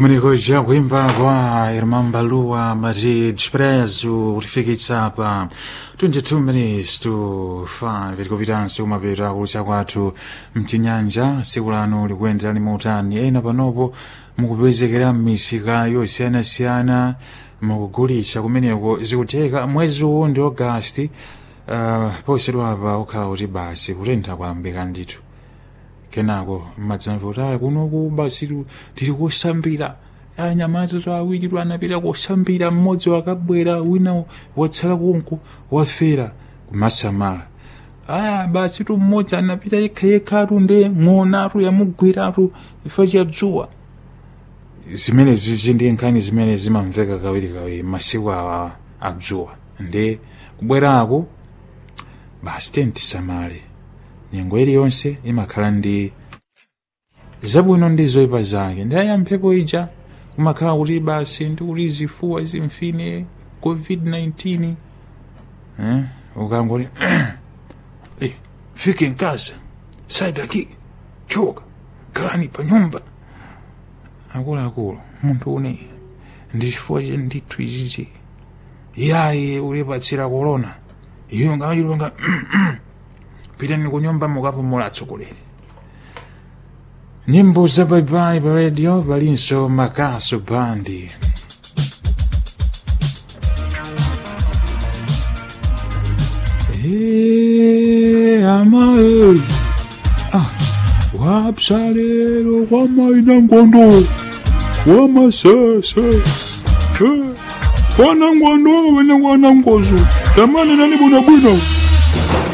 kumeneko kuimba kwa irmã Balua Maria Desprezo kutifikitsa pa 22 minutes to 5 tikupitanso kumapeta kulutsa kwathu mchinyanja siku lano likuyendera limotani ena panopo mukupezekera m'misika yosiyanasiyana mukugulitsa kumeneko zikutheka mwezi uwu ndi agasti uh, posedwapa okhala kuti basi kutentha kwambika ndithu kenako mmadzamva kuti aya kunoku basi tili kusambira anyamata awiri anapita kusambira mmodzi wakabwera wina watsala konko wafera kumasamala aya basi tu mmodzi anapita yekhayekha nde ng'onatu yamugwiratu ifa chadzuwa zimene zizi ndi nkhani zimene zimamveka kawirikawiri masiku awa adzuwa ndi kubwerako basi tentisamale nyengo iliyonse imakhala ndi zabwino ndi zoyipa zake ndi aya mphepo ija kumakhala kuti basi ndi kuti zifuwa zimfine covid-19 eh? ukangoti eh, fike nkasa saitaki choka khalani pa nyumba akuluakulu munthu une ndi chifukwa che ndithu izizi yaye ulipatsira korona iyo ngachilonga pitani kunyumba mukapumula atsogoleri nyimbo za baibai pa radio palinso makaso bandi amaeli ah, wapsalero kwamaina ngondo wamasese kwana ngondo wene kwana ngozo tamane nani bwinobwino